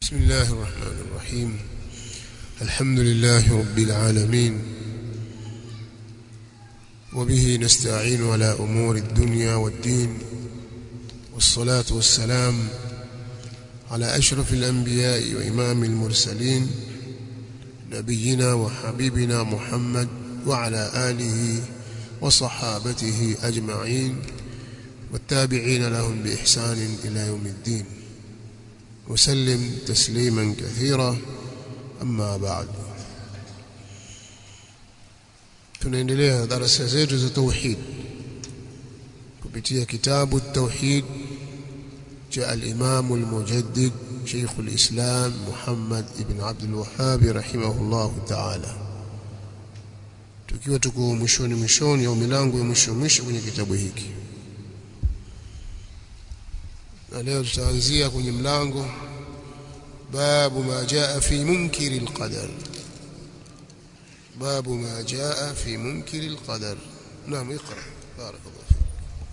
بسم الله الرحمن الرحيم الحمد لله رب العالمين وبه نستعين على أمور الدنيا والدين والصلاة والسلام على أشرف الأنبياء وإمام المرسلين نبينا وحبيبنا محمد وعلى آله وصحابته أجمعين والتابعين لهم بإحسان إلى يوم الدين وسلم تسليما كثيرا أما بعد tunaendelea darasa zetu za tauhid kupitia kitabu التوحيد cha al-Imam al-Mujaddid Sheikh al-Islam Muhammad ibn Abdul Wahhab rahimahullah ta'ala tukiwa tuko mwishoni mwishoni au milango ya mwisho mwisho kwenye kitabu hiki na leo tutaanzia kwenye mlango babu ma jaa fi munkiri alqadar babu ma jaa fi munkiri alqadar naam اقرا بارك الله فيك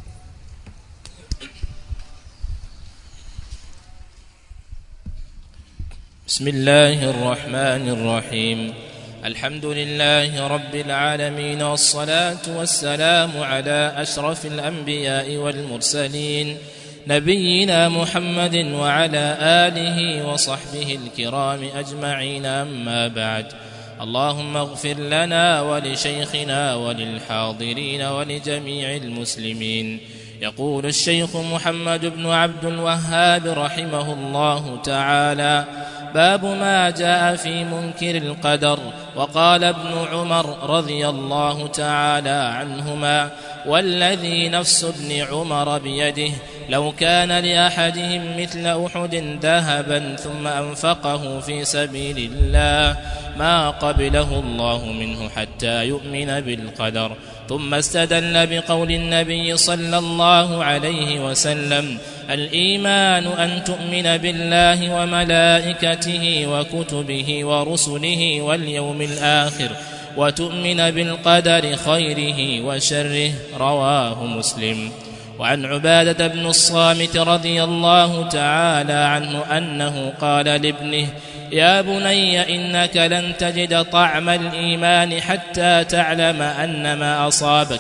بسم الله الرحمن الرحيم الحمد لله رب العالمين والصلاة والسلام على أشرف الأنبياء والمرسلين نبينا محمد وعلى آله وصحبه الكرام أجمعين أما بعد اللهم اغفر لنا ولشيخنا وللحاضرين ولجميع المسلمين يقول الشيخ محمد بن عبد الوهاب رحمه الله تعالى باب ما جاء في منكر القدر وقال ابن عمر رضي الله تعالى عنهما والذي نفس ابن عمر بيده لو كان لأحدهم مثل أحد ذهبا ثم أنفقه في سبيل الله ما قبله الله منه حتى يؤمن بالقدر ثم استدل بقول النبي صلى الله عليه وسلم الإيمان أن تؤمن بالله وملائكته وكتبه ورسله واليوم الآخر وتؤمن بالقدر خيره وشره رواه مسلم وعن عبادة بن الصامت رضي الله تعالى عنه أنه قال لابنه يا بني إنك لن تجد طعم الإيمان حتى تعلم أن ما أصابك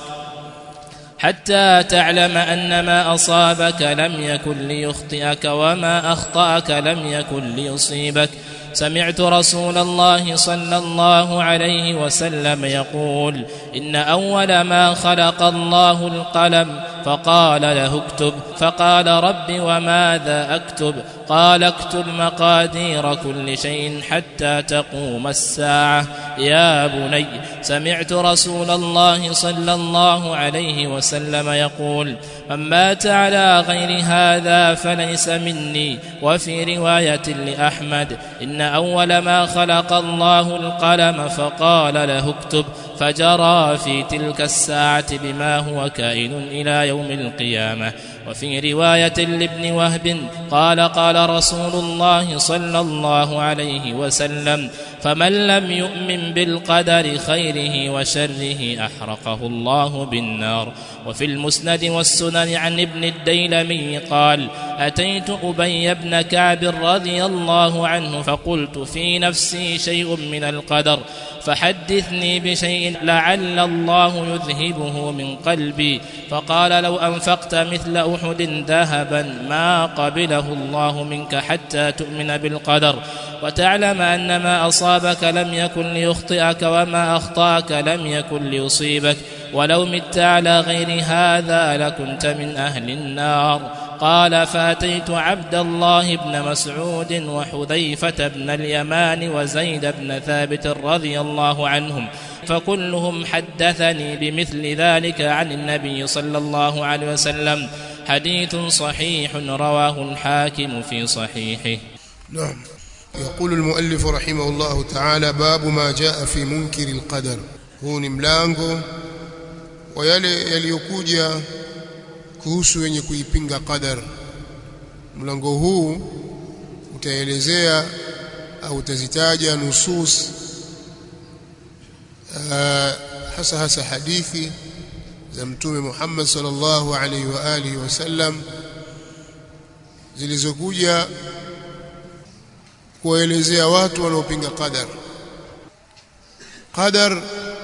حتى تعلم أن ما أصابك لم يكن ليخطئك وما أخطأك لم يكن ليصيبك سمعت رسول الله صلى الله عليه وسلم يقول إن أول ما خلق الله القلم فقال له اكتب فقال رب وماذا أكتب قال اكتب مقادير كل شيء حتى تقوم الساعة يا بني سمعت رسول الله صلى الله عليه وسلم يقول من مات على غير هذا فليس مني وفي رواية لأحمد إن أول ما خلق الله القلم فقال له اكتب فجرى في تلك الساعة بما هو كائن إلى يوم القيامة وفي رواية لابن وهب قال قال رسول الله صلى الله عليه وسلم فمن لم يؤمن بالقدر خيره وشره أحرقه الله بالنار وفي المسند والسنن عن ابن الديلمي قال أتيت أبي بن كعب رضي الله عنه فقلت في نفسي شيء من القدر فحدثني بشيء لعل الله يذهبه من قلبي فقال لو أنفقت مثل أحد ذهبا ما قبله الله منك حتى تؤمن بالقدر وتعلم أن ما أصابك لم يكن ليخطئك وما أخطأك لم يكن ليصيبك ولو مت على غير هذا لكنت من أهل النار قال فأتيت عبد الله بن مسعود وحذيفة بن اليمان وزيد بن ثابت رضي الله عنهم فكلهم حدثني بمثل ذلك عن النبي صلى الله عليه وسلم حديث صحيح رواه الحاكم في صحيحه نعم يقول المؤلف رحمه الله تعالى باب ما جاء في منكر القدر huu ni mlango wa yale yaliyokuja kuhusu wenye kuipinga qadar mlango huu utaelezea au utazitaja nusus hasa hasa hadithi za mtume Muhammad sallallahu alaihi wa alihi wasallam zilizokuja kuwaelezea watu wanaopinga qadar qadar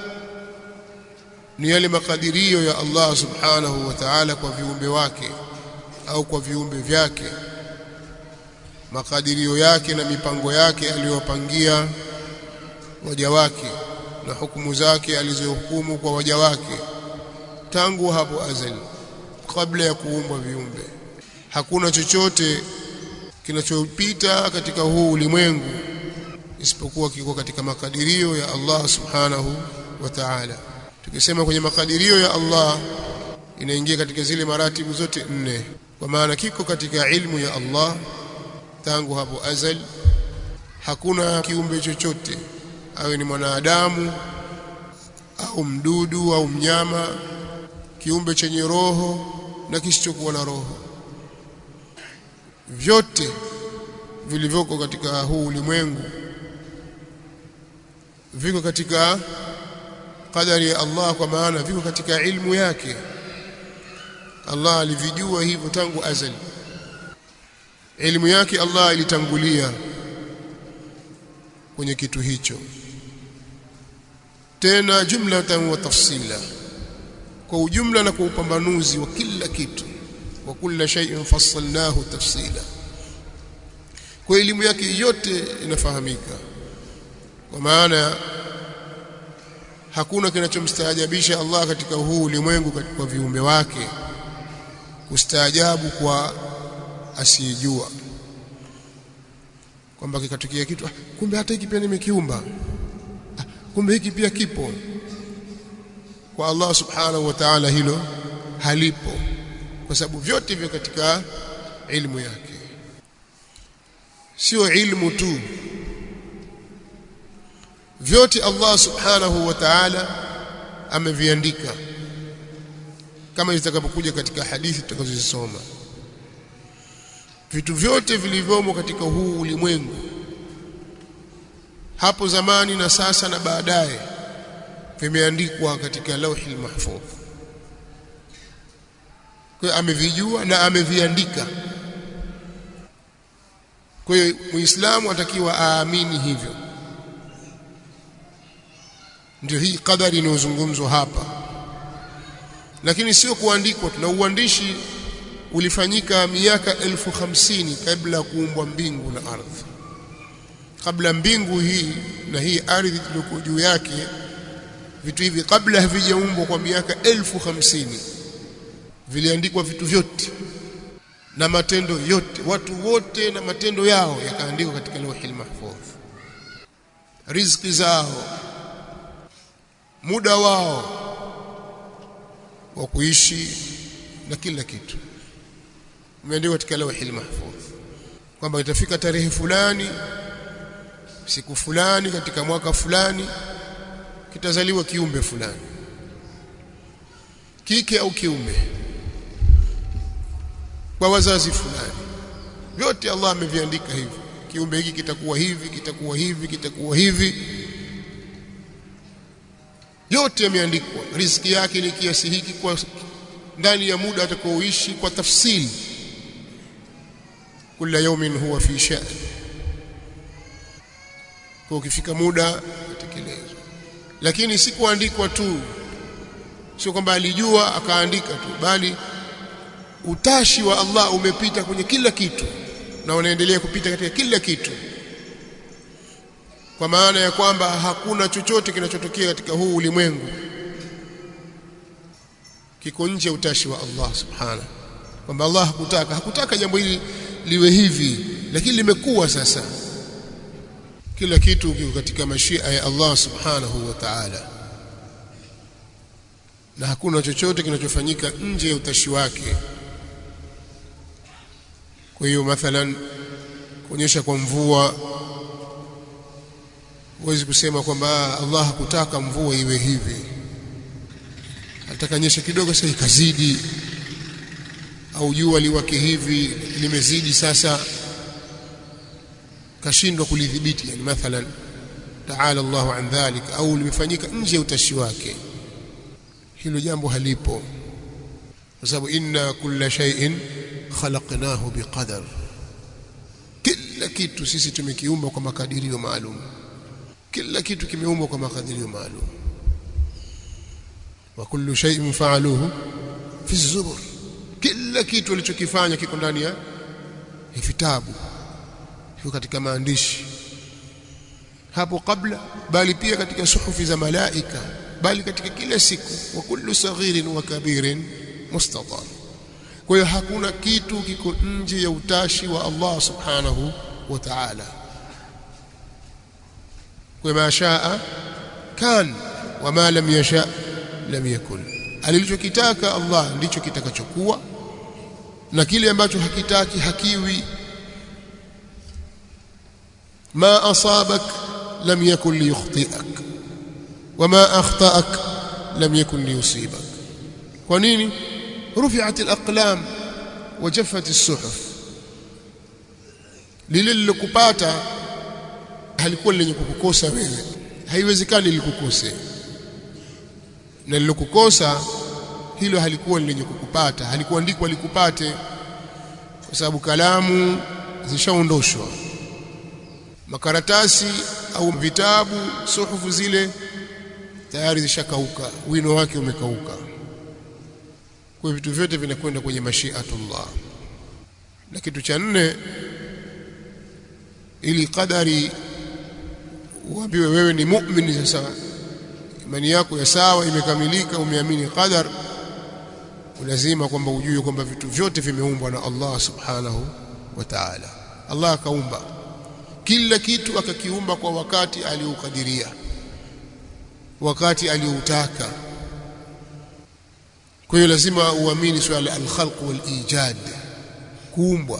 ni yale makadirio ya Allah subhanahu wa ta'ala kwa viumbe wake au kwa viumbe vyake makadirio yake na mipango yake aliyopangia waja wake na hukumu zake alizohukumu kwa waja wake tangu hapo azali kabla ya kuumbwa viumbe hakuna chochote kinachopita katika huu ulimwengu isipokuwa kiko katika makadirio ya Allah subhanahu wa ta'ala tukisema kwenye makadirio ya Allah inaingia katika zile maratibu zote nne kwa maana kiko katika ilmu ya Allah tangu hapo azali hakuna kiumbe chochote awe ni mwanadamu au mdudu au mnyama kiumbe chenye roho na kisichokuwa na roho vyote vilivyoko katika huu ulimwengu viko katika qadari ya Allah kwa maana viko katika ilmu yake Allah alivijua hivyo tangu azali elimu yake Allah ilitangulia kwenye kitu hicho tena jumlatan wa tafsila kwa ujumla na kwa upambanuzi wa kila kitu wa kila shay'in fassalnahu tafsila kwa elimu yake yote inafahamika kwa maana hakuna kinachomstaajabisha Allah katika huu ulimwengu kwa viumbe wake kustaajabu kwa asiyejua kwamba kikatukia kitu ah, kumbe hata hiki pia nimekiumba ah, kumbe hiki pia kipo kwa Allah subhanahu wa ta'ala hilo halipo kwa sababu vyote vyo katika ilmu yake sio ilmu tu vyote Allah subhanahu wa ta'ala ameviandika kama itakapokuja katika hadithi tutakazozisoma vitu vyote vilivyomo katika huu ulimwengu hapo zamani na sasa na baadaye vimeandikwa katika lauhi mahfudh kwa amevijua na ameviandika kwa hiyo muislamu atakiwa aamini hivyo ndio hii kadari inayozungumzwa hapa lakini sio kuandikwa na uandishi ulifanyika miaka elfu hamsini kabla ya kuumbwa mbingu na ardhi kabla mbingu hii na hii ardhi iliyoko juu yake vitu hivi kabla havijaumbwa kwa miaka elfu hamsini viliandikwa vitu vyote na matendo yote watu wote na matendo yao yakaandikwa katika lauhi mahfudh riziki zao muda wao wa kuishi na kila kitu umeandikwa katika lauhi mahfudh kwamba itafika tarehe fulani siku fulani katika mwaka fulani kitazaliwa kiumbe fulani kike au kiume kwa wazazi fulani vyote Allah ameviandika hivyo kiumbe hiki kitakuwa hivi kitakuwa hivi kitakuwa hivi yote yameandikwa riziki yake ni kiasi hiki kwa ndani ya muda atakaoishi kwa tafsili kila yawmin huwa fi sha'n kwa ukifika muda utekelezwa lakini si kuandikwa tu sio kwamba alijua akaandika tu bali utashi wa Allah umepita kwenye kila kitu na unaendelea kupita katika kila kitu kwa maana ya kwamba hakuna chochote kinachotokea katika huu ulimwengu kiko nje utashi wa Allah subhanahu kwamba Allah hakutaka hakutaka jambo hili liwe hivi lakini limekuwa sasa kila kitu kiko katika mashia ya Allah subhanahu wa ta'ala na hakuna chochote kinachofanyika nje ya utashi wake kwa hiyo mathalan kuonyesha kwa mvua huwezi kusema kwamba Allah hakutaka mvua iwe hivi atakanyesha kidogo sasa ikazidi au jua liwake hivi limezidi sasa kashindwa kulidhibiti yani mathalan taala Allahu an dhalik au limefanyika nje ya utashi wake hilo jambo halipo kwa sababu inna kulla shay'in khalaqnahu biqadar kila kitu sisi tumekiumba kwa makadirio maalum kila kitu kimeumbwa kwa makadirio maalum wa kullu shay'in fa'aluhu fi zubur kila kitu alichokifanya kiko ndani ya vitabu kiko katika maandishi hapo kabla bali pia katika suhufi za malaika bali katika kila siku wa kullu saghirin wa kabirin mustatar kwa hiyo hakuna kitu kiko nje ya utashi wa Allah subhanahu wa ta'ala kwa ma shaa kan wa ma lam yasha lam yakun alichokitaka Allah ndicho kitakachokuwa na kile ambacho hakitaki hakiwi ma asabak lam yakun liyukhti'ak wama akhta'ak lam yakun liyusibak kwa nini rufi'at al-aqlam wa jaffat as-suhuf lile lilokupata halikuwa lenye kukukosa wewe haiwezekani likukose na lilokukosa hilo halikuwa lenye kukupata halikuandikwa likupate kwa sababu kalamu zishaondoshwa makaratasi au vitabu suhufu zile tayari zishakauka wino wake umekauka kwa vitu vyote vinakwenda kwenye mashiatullah na kitu cha nne ili qadari uambiwe wewe ni muumini sasa imani yako ya sawa imekamilika umeamini qadar lazima kwamba ujue kwamba vitu vyote vimeumbwa na Allah subhanahu wa ta'ala Allah akaumba kila kitu akakiumba kwa wakati aliokadiria wakati alioutaka kwa hiyo lazima uamini swala al-khalq wal-ijad kuumbwa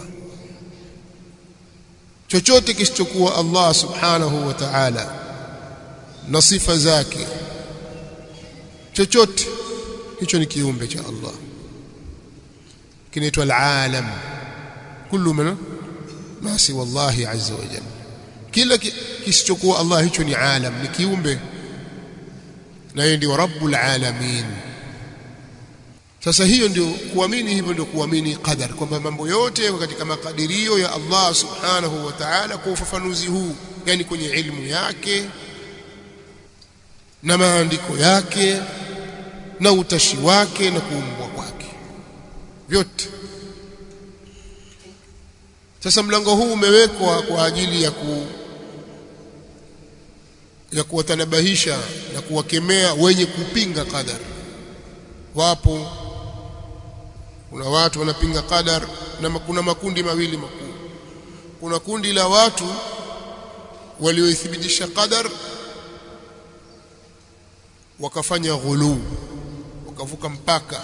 chochote kisichokuwa Allah subhanahu wa ta'ala na sifa zake chochote hicho ni kiumbe cha Allah kinaitwa al-alam kullu man ma si wallahi azza wa jalla kila kisichokuwa Allah hicho ni alam ni kiumbe na yeye ndio rabbul alamin sasa hiyo ndio kuamini hivyo ndio kuamini qadar kwamba mambo yote yako katika makadirio ya Allah subhanahu wa ta'ala kwa ufafanuzi huu yani kwenye ilmu yake na maandiko yake na utashi wake na kuumbwa kwake vyote sasa mlango huu umewekwa kwa ajili ya ku ya kuwatanabahisha na kuwakemea wenye kupinga qadar wapo kuna watu wanapinga qadar na kuna makundi mawili makuu kuna kundi la watu walioithibitisha qadar wakafanya ghulu wakavuka mpaka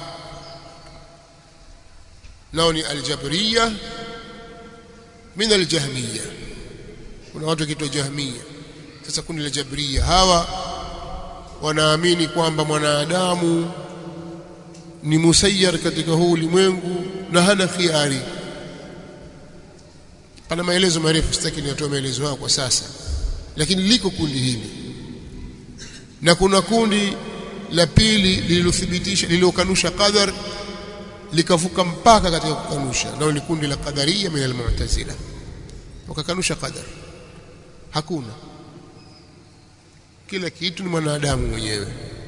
nao ni aljabriya min aljahmiya kuna watu kitwa jahmiya sasa kundi la jabriya hawa wanaamini kwamba mwanadamu ni musayyar katika huu ulimwengu na hana khiari pana maelezo marefu sitaki niatoe maelezo hayo kwa sasa lakini liko kundi hili na kuna kundi la pili lililothibitisha lililokanusha qadar likavuka mpaka katika kukanusha nao ni kundi la qadariya min almu'tazila wakakanusha qadar hakuna kila kitu ni mwanadamu mwenyewe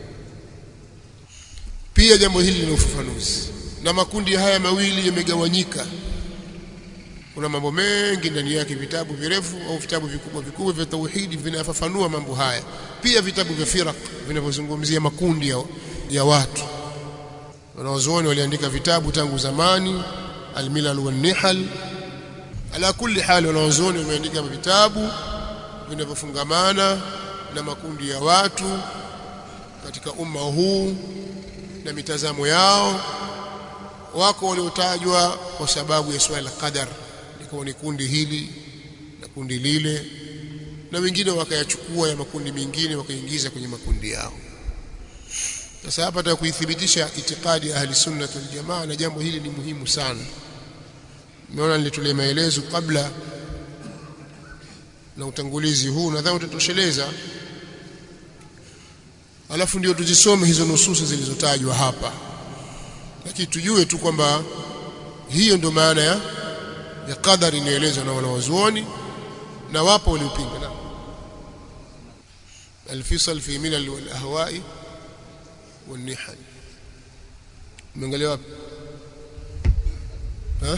pia jambo hili lina ufafanuzi na makundi haya mawili yamegawanyika kuna mambo mengi ndani yake vitabu virefu au vitabu vikubwa vikubwa vya tauhidi vinafafanua mambo haya pia vitabu vya firaq vinavyozungumzia makundi ya, ya watu wanaozuoni waliandika vitabu tangu zamani almilal wan nihal ala kulli hali wanaozuoni wameandika vitabu vinavyofungamana na makundi ya watu katika umma huu na mitazamo yao wako waliotajwa kwa sababu ya swala la qadar liko ni kundi hili na kundi lile na wengine wakayachukua ya makundi mengine wakaingiza kwenye makundi yao sasa hapa nataka kuithibitisha itikadi ya ahli sunna wal jamaa na jambo hili ni muhimu sana nimeona nilitolee maelezo kabla na utangulizi huu nadhani utatosheleza alafu ndio tuzisome hizo nususi zilizotajwa hapa lakini tujue tu kwamba hiyo ndio maana ya ya qadari inaelezwa na wanawazuoni na wapo waliopinga na الفصل في ملل والاهواء والنحل umeangalia wapi ها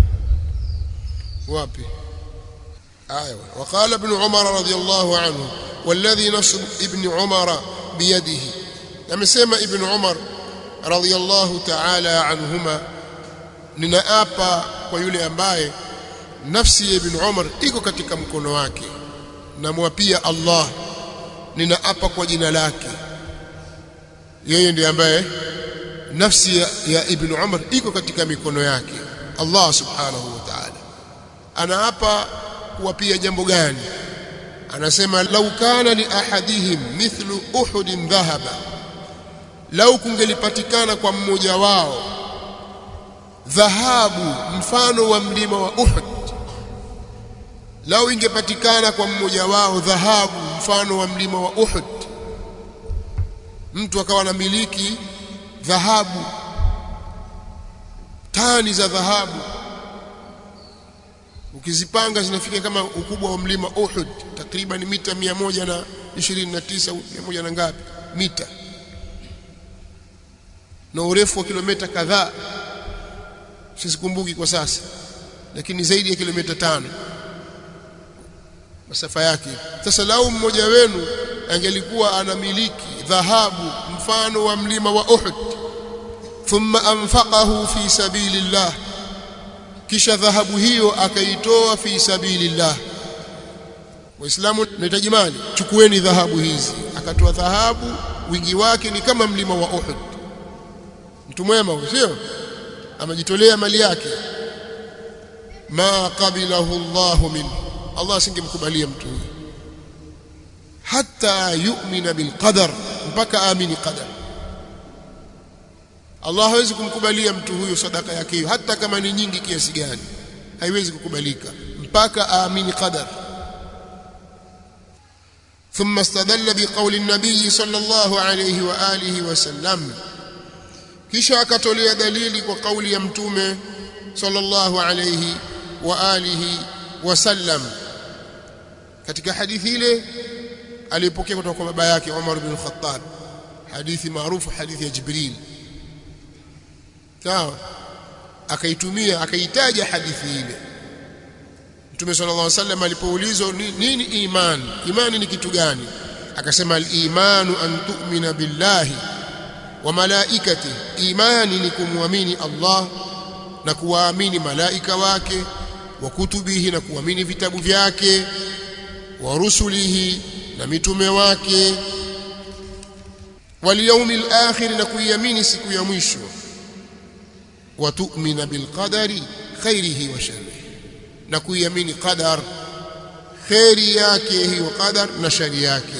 wapi ايوه وقال ابن عمر رضي الله عنه والذي نصر ابن عمر بيده amesema ibn Umar radhiyallahu ta'ala anhuma ninaapa kwa yule ambaye nafsi ya ibn Umar iko katika mkono wake namwapia Allah ninaapa kwa jina lake yeye ndiye ambaye nafsi ya, ya ibn Umar iko katika mikono yake Allah subhanahu wa ta'ala anaapa kuwapia jambo gani anasema lau kana li ahadihim mithlu uhudin dhahaba lau kungelipatikana kwa mmoja wao dhahabu mfano wa mlima wa Uhud lau ingepatikana kwa mmoja wao dhahabu mfano wa mlima wa Uhud mtu akawa na miliki dhahabu tani za dhahabu ukizipanga zinafika kama ukubwa wa mlima Uhud takriban mita 129 100 na ngapi mita na urefu wa kilomita kadhaa sizikumbuki kwa sasa lakini zaidi ya kilomita tano masafa yake sasa lau mmoja wenu angelikuwa anamiliki dhahabu mfano wa mlima wa Uhud thumma anfaqahu fi sabilillah kisha dhahabu hiyo akaitoa fi sabilillah waislamu nahitaji mali chukueni dhahabu hizi akatoa dhahabu wingi wake ni kama mlima wa Uhud mtu mwema sio amejitolea mali yake ma qabilahu Allah min Allah asingemkubalia mtu huyo hata yu'mina bil qadar mpaka amini qadar Allah hawezi kumkubalia mtu huyo sadaka yake hiyo hata kama ni nyingi kiasi gani haiwezi kukubalika mpaka aamini qadar ثم استدل بقول النبي صلى الله عليه واله وسلم kisha akatolea dalili kwa kauli ya mtume sallallahu alayhi wa alihi wasallam katika hadithi ile alipokea kutoka kwa baba yake Umar bin Khattab hadithi maarufu hadithi ya Jibril sawa akaitumia akaitaja hadithi ile Mtume sallallahu alaihi wasallam alipoulizwa nini iman imani ni kitu gani akasema al-imanu an tu'mina billahi wa malaikati imani ni kumwamini Allah na kuwaamini malaika wake wa kutubihi na kuamini vitabu vyake wa rusulihi na mitume wake wal yawmil akhir na kuiamini siku ya mwisho wa tu'mina bil qadari khairihi wa sharrihi na kuiamini qadar khairi yake hiyo qadar na shari yake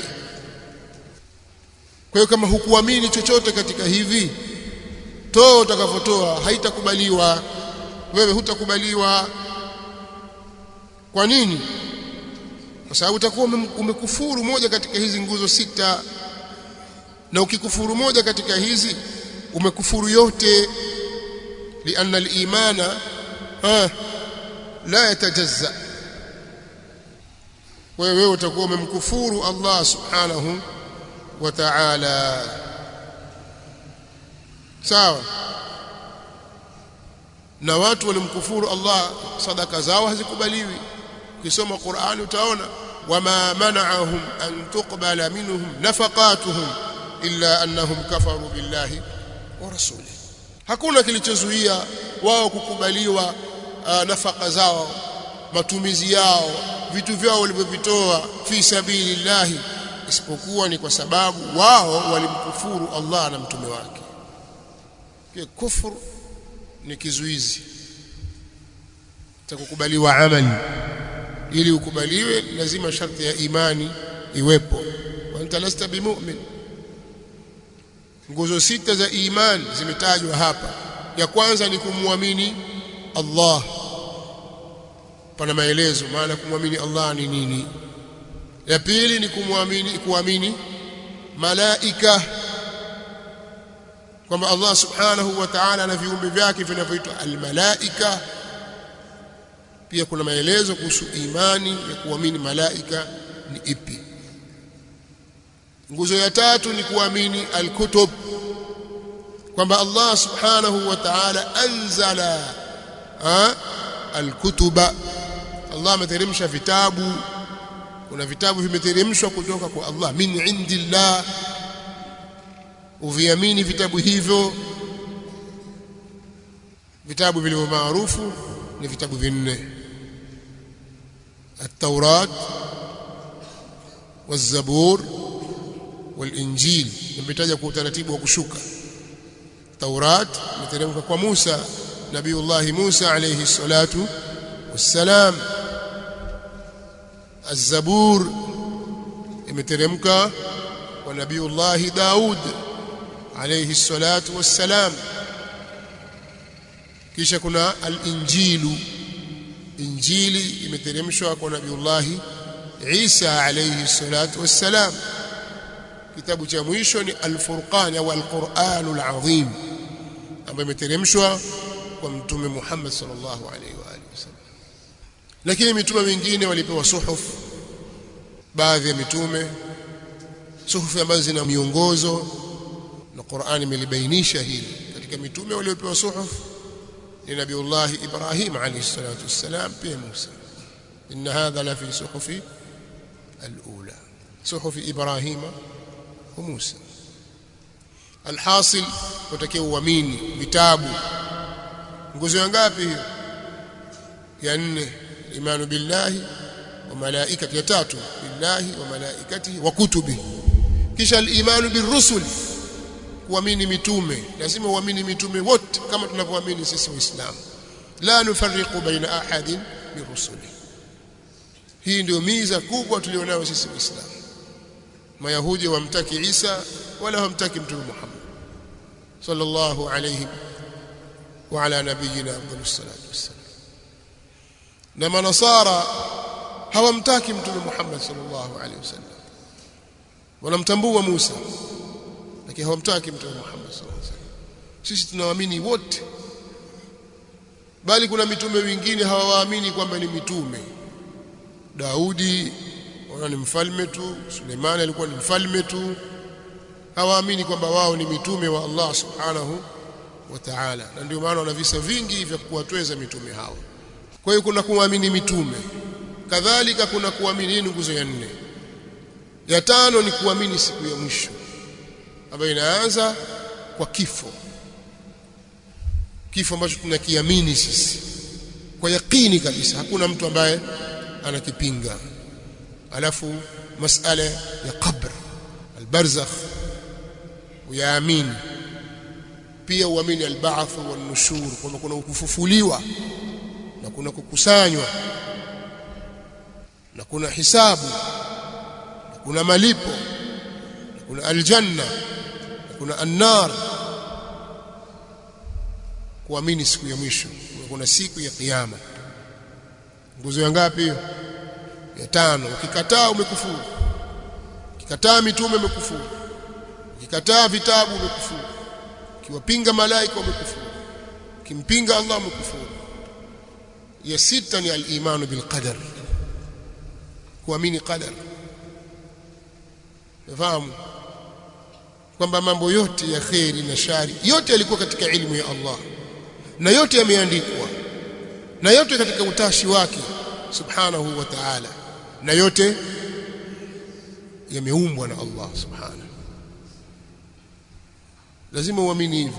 kwa hiyo kama hukuamini chochote katika hivi toa utakavotoa haitakubaliwa wewe hutakubaliwa kwa nini kwa sababu utakuwa umekufuru moja katika hizi nguzo sita na ukikufuru moja katika hizi umekufuru yote lianna al-imana ah la yatajazza wewe utakuwa umemkufuru Allah subhanahu wa ta'ala sawa na watu walimkufuru Allah sadaka zao hazikubaliwi ukisoma Qur'ani utaona wama mana'ahum an tuqbala minhum nafaqatuhum illa annahum kafaru billahi wa rasulihi hakuna kilichozuia wao kukubaliwa uh, nafaka zao matumizi yao vitu vyao walivyovitoa fi sabilillahi isipokuwa ni kwa sababu wao walimkufuru Allah na mtume wake kwa kufuru ni kizuizi cha kukubaliwa amali ili ukubaliwe lazima sharti ya imani iwepo wa anta lasta bimu'min nguzo sita za imani zimetajwa hapa ya kwanza ni kumwamini Allah pana maelezo maana kumwamini Allah ni nini ya pili ni kumwamini kuamini malaika kwamba Allah subhanahu wa ta'ala na viumbe vyake vinavyoitwa almalaika pia kuna maelezo kuhusu imani ya kuamini malaika ni ipi nguzo ya tatu ni kuamini alkutub kwamba Allah subhanahu wa ta'ala anzala alkutuba Allah ameteremsha vitabu kuna vitabu vimeteremshwa kutoka kwa Allah min indillah uviamini vitabu hivyo vitabu vilivyo maarufu ni vitabu vinne التوراة والزبور والإنجيل nimetaja kwa utaratibu wa kushuka Taurat imeteremka kwa Musa Nabiullah Musa alayhi salatu wassalam Az-Zabur imeteremka kwa Nabiullah Daud alayhi salatu wassalam kisha kuna al-Injilu Injili imeteremshwa kwa Nabiullah Isa alayhi salatu wassalam kitabu cha mwisho ni Al-Furqan au Al-Qur'an al-Azim ambayo imeteremshwa kwa mtume Muhammad sallallahu alaihi wa alihi wasallam lakini mitume wengine walipewa suhuf baadhi ya mitume suhufu ambazo zina miongozo na Qur'an imelibainisha hili katika mitume waliopewa suhuf ni Nabiullah Ibrahim alayhi salatu wassalam pia Musa inna hadha la fi suhufi al-ula suhufi Ibrahim wa Musa alhasil utakiwa uamini vitabu nguzo ya ngapi hiyo ya nne imanu billahi wa malaikati ya tatu billahi wa malaikatihi wa kutubi kisha al-imanu birrusul kuamini mitume lazima uamini mitume wote kama tunavyoamini sisi waislamu la nufarriqu baina ahadin birusuli hii ndio miza kubwa tulionayo sisi waislamu mayahudi wamtaki Isa wala hamtaki mtume Muhammad sallallahu alayhi wa ala nabiyina afdalus salatu wassalam na manasara hawamtaki mtume Muhammad sallallahu alayhi wasallam wanamtambua Musa lakini hawamtaki mtume Muhammad sallallahu alayhi wasallam sisi tunawaamini wote bali kuna mitume wengine hawawaamini kwamba ni mitume Daudi wao ni mfalme tu Suleimani alikuwa ni mfalme tu hawaamini kwamba wao ni mitume wa Allah subhanahu wa ta'ala na ndio maana wana visa vingi vya kuwatweza mitume hao kwa hiyo kuna kuamini mitume kadhalika kuna kuamini hii nguzo ya nne ya tano ni kuamini siku ya mwisho ambayo inaanza kwa kifo kifo ambacho tunakiamini sisi kwa yakini kabisa hakuna mtu ambaye anakipinga alafu masala ya qabr albarzakh uyaamini pia uamini alba'th wan nushur kwamba kuna kufufuliwa na kuna kukusanywa na kuna hisabu na kuna malipo na kuna aljanna na kuna annar kuamini siku ya mwisho kuna siku ya kiyama nguzo ya ngapi hiyo ya tano ukikataa umekufuru ukikataa mitume umekufuru ukikataa vitabu umekufuru ukiwapinga malaika umekufuru ukimpinga Allah umekufuru ya sita ni al-imanu bil qadar kuamini qadar fahamu kwamba mambo yote ya kheri na shari yote yalikuwa katika ilmu ya Allah na yote yameandikwa na yote katika utashi wake subhanahu wa ta'ala na yote yameumbwa na Allah subhanahu lazima uamini hivyo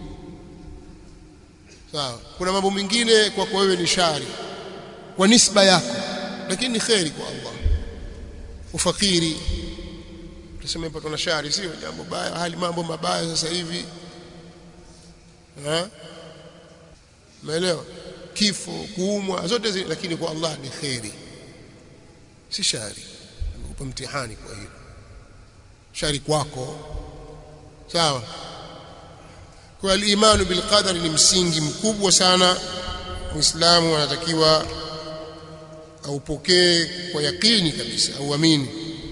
sawa kuna mambo mengine kwa kwa wewe ni shari kwa nisba yako lakini ni kheri kwa Allah ufakiri tuseme hapa tuna shari sio jambo baya hali mambo mabaya sasa hivi ha umeelewa kifo kuumwa zote zi, lakini kwa Allah ni kheri si shari amekupa mtihani kwa hilo shari kwako sawa kwa al-imanu bil qadar ni msingi mkubwa sana muislamu anatakiwa aupokee kwa yakini kabisa auamini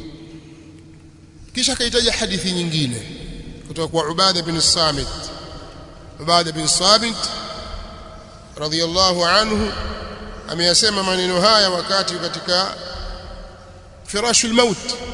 kisha akahitaja hadithi nyingine kutoka kwa Ubada bin Samit Ubada bin Samit radiyallahu anhu ameyasema maneno haya wakati katika firashul maut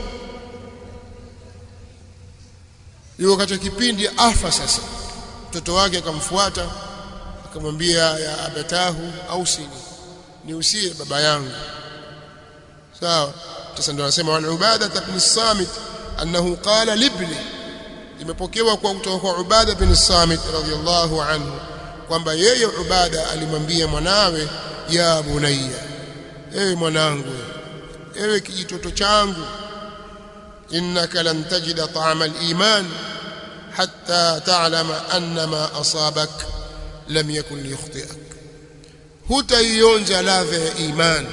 yuko katika kipindi afa sasa mtoto wake akamfuata akamwambia ya abatahu au sini niusie baba yangu sawa sasa ndio anasema wal ubada ibn samit annahu qala libni imepokewa kwa kutoka kwa ubada ibn samit radhiyallahu anhu kwamba yeye ubada alimwambia mwanawe ya bunayya ewe mwanangu ewe kijitoto changu innaka lan tajida ta'ama al-iman hatta ta'lama anna ma asabak lam yakun liyukhti'ak hutaionja ladha ya imani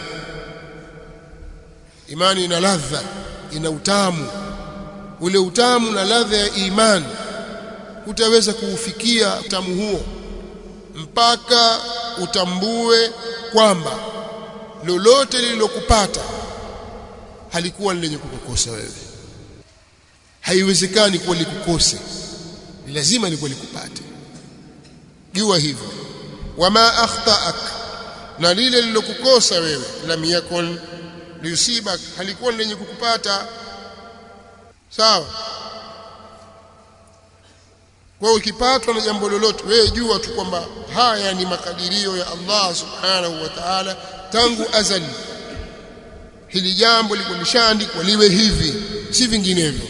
imani ina ladha ina utamu ule utamu na ladha ya imani hutaweza kuufikia utamu huo mpaka utambue kwamba lolote lililokupata halikuwa lenye kukukosa wewe haiwezekani kuwa likukose ni lazima likuwa likupate jua hivyo wama akhtaak na lile lilokukosa wewe lam yakun liusibak halikuwa lenye kukupata sawa kwa ukipatwa na jambo lolote wewe jua tu kwamba haya ni makadirio ya Allah subhanahu wa ta'ala tangu azali hili jambo liko lishaandikwa liwe hivi si vinginevyo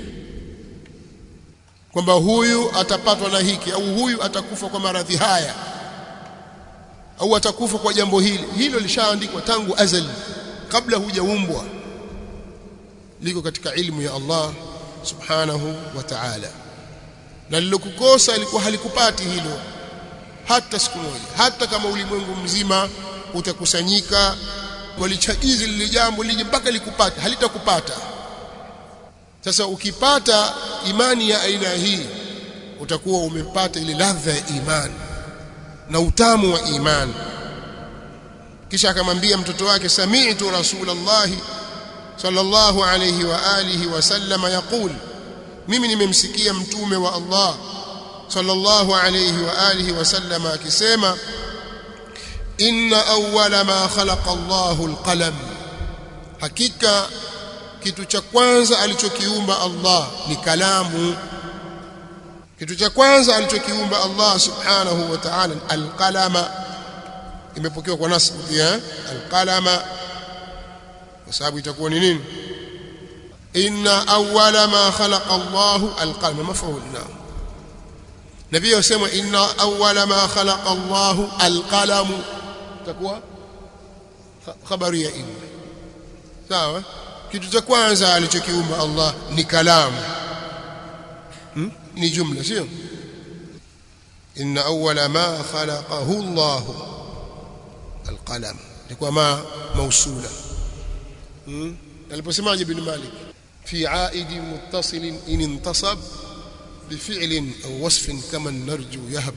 kwamba huyu atapatwa na hiki au huyu atakufa kwa maradhi haya au atakufa kwa jambo hili hilo lishaandikwa tangu azali kabla hujaumbwa liko katika ilmu ya Allah subhanahu wa ta'ala na lilokukosa ilikuwa halikupati hilo hata siku moja hata kama ulimwengu mzima utakusanyika walichagizi lile jambo lije mpaka likupata halitakupata sasa ukipata imani ya aina hii utakuwa umepata ile ladha ya imani na utamu wa imani kisha akamwambia mtoto wake sami'tu rasulullah sallallahu alayhi wa alihi wasallama yaqul mimi nimemsikia mtume wa Allah sallallahu alayhi wa alihi wasallama akisema inna awwala ma khalaqa Allahu alqalam hakika kitu cha kwanza alichokiumba Allah ni kalamu kitu cha kwanza alichokiumba Allah subhanahu wa ta'ala alqalama imepokewa kwa nasbu pia alqalama kwa sababu itakuwa ni nini inna awwala ma khalaqa Allahu alqalama maf'ul na nabii yasema inna awwala ma khalaqa Allahu alqalamu itakuwa habari ya inna sawa kitu cha kwanza alichokiumba Allah ni kalamu hmm? ni jumla sio inna awwala ma khalaqahu Allah alqalam ilikuwa ma mausula hmm? aliposemaje ibn Malik fi aidi muttasil in intasab بفعل أو وصف كما نرجو يهب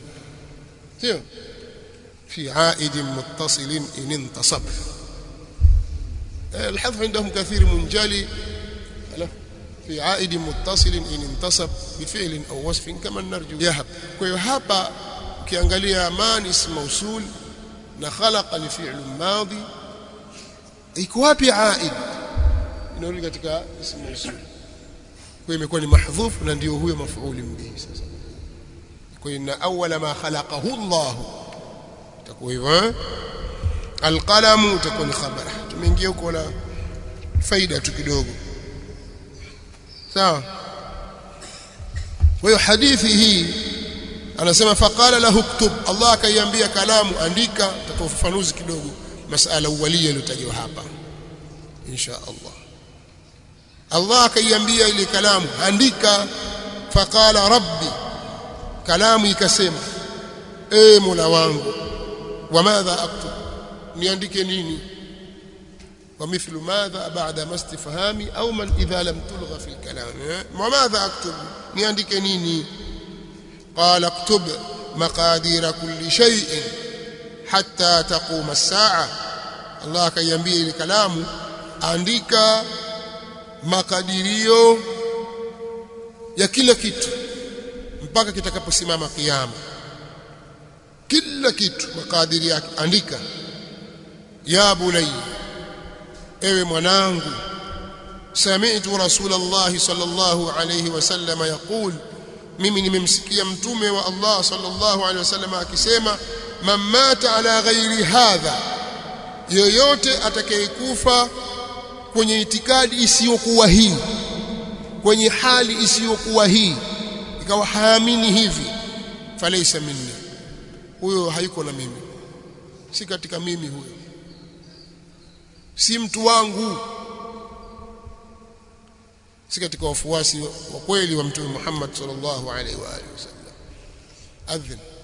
في عائد متصل إن انتصب الحذف عندهم كثير منجلي في عائد متصل إن انتصب بفعل أو وصف كما نرجو يهب kwa hapa ukiangalia man ism mausul na khalaqa ni fi'l madhi iko wapi aid inarudi katika ism mausul kwa imekuwa ni mahdhuf na ndio huyo mafuuli bihi sasa kwa inna awwala ma khalaqahu Allah itakuwa hivyo alqalam itakuwa ni khabara tumeingia huko na faida tu kidogo sawa kwa hiyo hadithi hii anasema faqala lahu ktub Allah akaiambia kalamu andika tatoa ufafanuzi kidogo masala uwalia iliyotajwa hapa insha Allah Allah akaiambia ile kalamu andika faqala rabbi kalamu ikasema e mola wangu wa madha aktub niandike nini ومثل ماذا بعد ما استفهامي أو من إذا لم تلغى في الكلام وماذا أكتب نياندك نيني قال اكتب مقادير كل شيء حتى تقوم الساعة الله كيambia ile kalamu andika makadirio ya kila kitu mpaka kitakaposimama kiyama kila kitu makadiri yake andika ya bunay ewe mwanangu sami'tu rasulullah sallallahu alayhi wasallam yaqul mimi nimemsikia mtume wa Allah sallallahu alayhi wasallam akisema man mata ala ghairi hadha yoyote atakayekufa kwenye itikadi isiyokuwa hii kwenye hali isiyokuwa hii ikawa haamini hivi falaysa minni huyo haiko na mimi si katika mimi huyo si mtu wangu si katika wafuasi wa kweli wa mtume Muhammad sallallahu alaihi wa alihi wasallam adhin